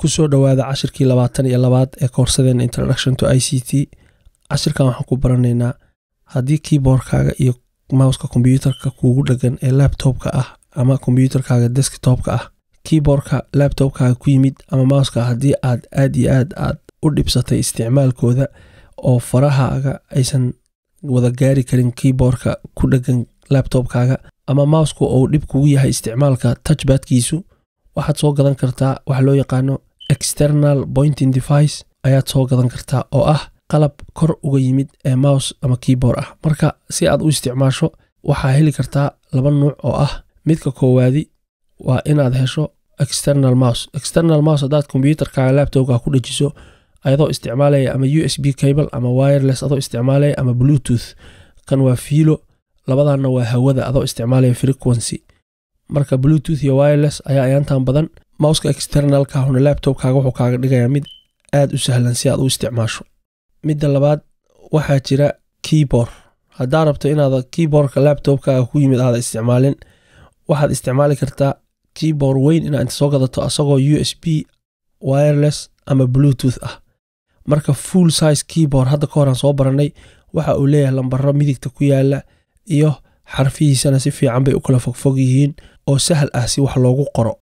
kusoo dhowaada cashirkii labaatan iyo labaad ee koorsadeena introduction to i c t cashirkan waxaan ku baranaynaa haddii keyboardkaaga iyo mouska kombyuutarka kuugu dhagan ee labtobka ah ama kombyuutarkaaga desktopka ah keyboardka labtobkaaga ku yimid ama mouska haddii aad aad iyo aad aad u dhibsatay isticmaalkooda oo farahaaga aysan wada gaari karin keyboardka ku dhagan labtobkaaga ama mousku uu dhib kugu yahay isticmaalka touchbadkiisu waxaad soo gadan kartaa waxa loo yaqaano external pointing device ayaad soo gadan kartaa oo ah qalab kor uga yimid ee mouse ama keyboard ah marka si aad u isticmaasho waxaa heli kartaa laba nuuc oo ah midka koowaadi waa inaad hesho external mouse external mouse haddaad kombyuutarkaaga labtobka ku dhajiso ayadoo isticmaalaya ama u s b cable ama wireless adoo isticmaalaya ama bluetooth kan waa fiilo labadanna waa hawada adoo isticmaalaya frequency marka bluetooth iyo wireless ayaa ayaantan badan mouska externalkahuna labtobkaaga wuxuu kaaga dhigayaa mid aad u sahlan si aad u isticmaasho midda labaad waxaa jira keyboard haddaa rabto inaad keyboardka labtobkaaga ku yimid aada isticmaalin waxaad isticmaali kartaa keyboard weyn inaad inta soo gadato asagoo u s b wireless ama bluetooth ah marka full size keyboard hadda ka horaan soo baranay waxa uu leeyahay lambaro midigta ku yaala iyo xarfihiisana si fiican bay u kala fogfog yihiin oo sahal ah si wax loogu qoro